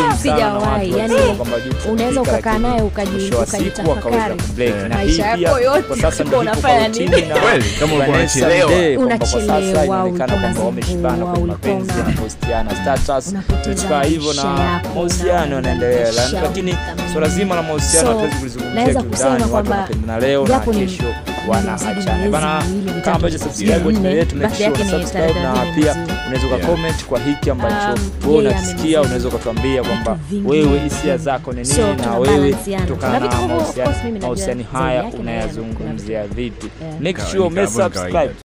mzima sana na Sijawahi, watu yani wanasema kwamba Jux unaweza amefika, ukakaa lakini naye ukaji- mwisho wa siku ukajitafakari. akaweza kubreak. Yeah. Na hii Maisha pia yako yote kwa sasa ndio ulikuwa iko unafanya kwa nini? rutini na Kweli, kama ulikuwa Vanessa unachelewa. Mdee, kwamba kwa sasa Unachelewa, inaonekana kwamba ulikuwa wameshibana kwenye unazingua, mapenzi ulikuwa na postiana status unapoteza vitu kama hivyo na maisha yako, mahusiano una- yanaendelea maisha lakini unatamani. swala zima la mahusiano So, hatuwezi kulizungumzia naweza kiundani kusema watu kwamba wanapendana leo na japo ni- kesho nimezidi wanaachana miezi bana miwili, mitatu, kama ambacho subscribe kwenye nne, channel yetu make birthday sure yake una ni subscribe tarehe na thelathini pia mwezi huu. unaweza Yeah. ukacomment kwa hiki ambacho Um, wewe yeye unakisikia ameniambia unaweza ukatuambia kwamba vitu vingi wewe na hisia vingi. zako ni So, nini na tuna wewe balanceana. kutokana Kuna vitu na ambavyo, of course, mahusiano mimi najua mahusiano zaidi haya yake na yeye unayazungumzia vipi Yeah. make Kawaida, sure ume kama kawaida. subscribe